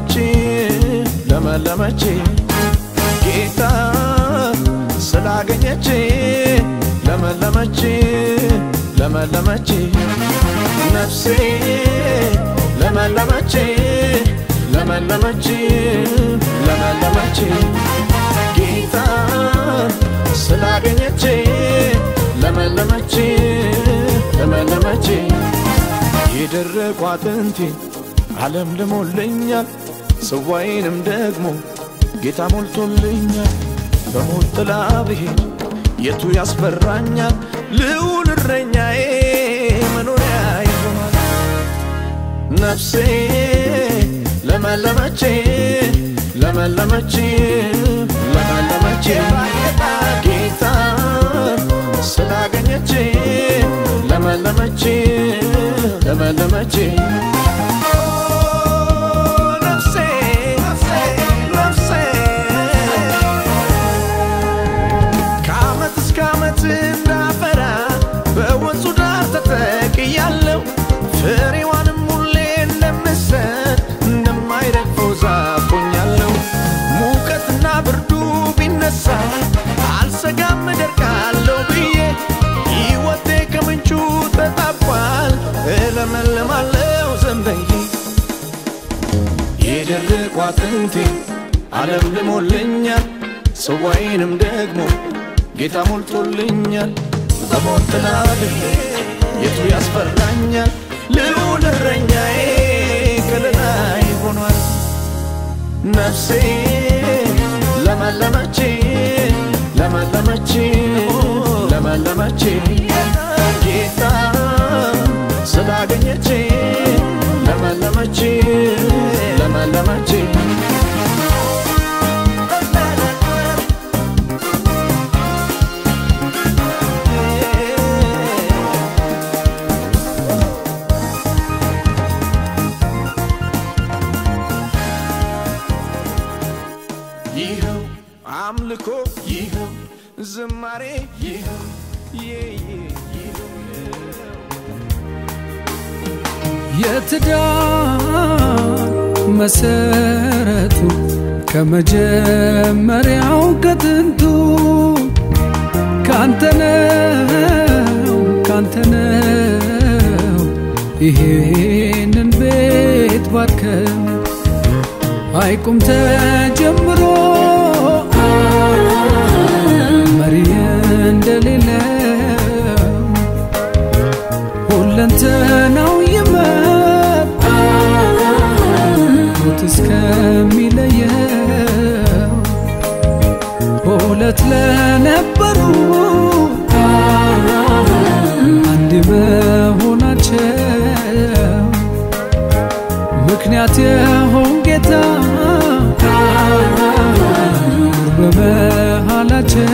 ለመለመች ለመለመች ጌታ ስላገኘች ለመለመች ለመለመች ነፍሴ ለመለመች ለመለመች ለመለመች ጌታ ስላገኘች ለመለመች ለመለመች የደረቁ አጥንቴ ዓለም ልሞልኛል ጽዋዬንም ደግሞ ጌታ ሞልቶልኛል በሞት ጥላ ብሄድ የቱ ያስፈራኛል ልዑል እረኛዬ መኖሪያ ይሆናል ነፍሴ ለመለመች ለመለመች ለመለመች ጌታ ስላገኘች ለመለመች ለመለመች ነፍሴ ነፍሴ ከዓመት እስከ ዓመት እንዳፈራ በወንዙ ዳር ተተክያለሁ ፍሬዋንም ሁሌ እንደምሰጥ እንደማይረግፈው ዛፍ ሆኛለሁ ሙቀትና ብርዱ ቢነሳ አልሰጋም እደርቃለሁ ብዬ ሕይወቴ ከምንጩ ተጣቧል እለመልማለሁ ዘንበዬ የደረቁ አጥንቴ ዓለም ልሞልኛል ጽዋዬንም ደግሞ ጌታ ሞልቶልኛል በሞት ጥላ ብሄድ የቱ ያስፈራኛል ልዑል እረኛዬ ከለላይ ሆኗል ነፍሴ ለመለመች ለመለመች ለመለመች ጌታ ስላገኘች ለመለመች ለመለመች ይኸው አምልኮ ይኸው ዝማሬ ይኸው ይኸው የትዳር መሰረቱ ከመጀመሪያው ከጥንቱ ካንተነው ካንተነው ይሄንን ቤት ባርከው አይቁም ተጀምሮ መሪ እንደሌለው ሁለንተናው ይመር ሞት እስከሚለየው ሁለት ለነበሩ አንድ መሆናቸው ምክንያት የሆን ጌታ ኑር በመሃላቸው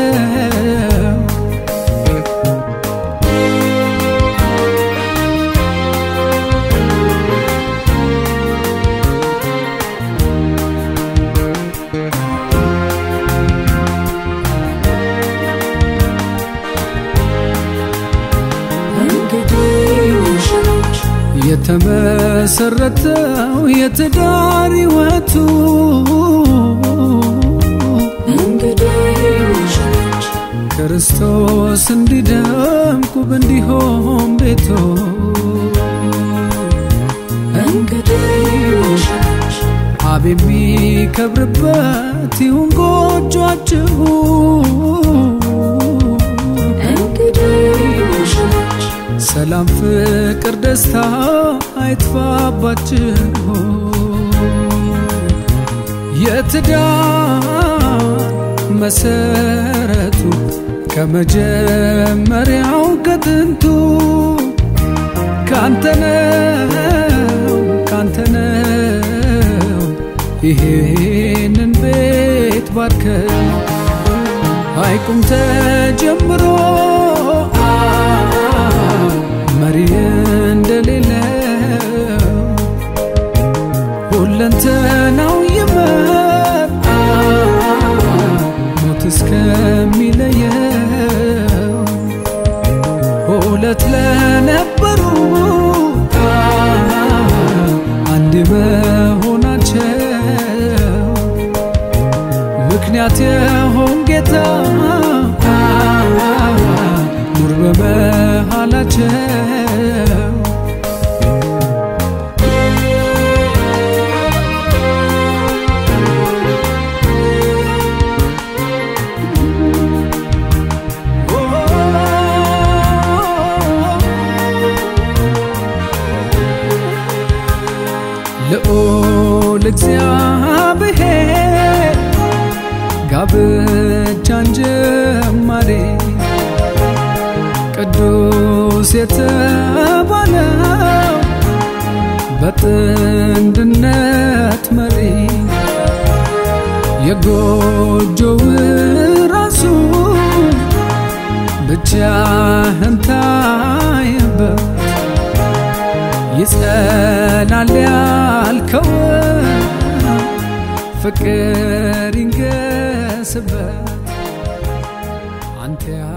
የተመሰረተው የትዳር ሕይወቱ ክርስቶስ እንዲደምቁ እንዲሆን ቤቶ አብ የሚከብርበት ይሁን ጎጇችሁ ሰላም፣ ፍቅር፣ ደስታ አይጥፋባችሁ። የትዳር መሰረቱ ከመጀመሪያው ከጥንቱ ካንተነው ካንተነው ይሄንን ቤት ባርከው አይቁም ተጀምሮ መሪ እንደሌለው ሁለንተናው ይመር ሞት እስከሚለየው ሁለት ለነበሩ አንድ መሆናቸው ምክንያት የሆን ጌታ ኑር በመሃላቸው ልዑል እግዚአብሔር ጋብቻን ጀማሬ ቅዱስ የተባለው በጥንድነት መሪ የጎጆው ራሱ ብቻህን ታየበት ይጸናል ያልከው ፍቅር ይንገስበት አንተ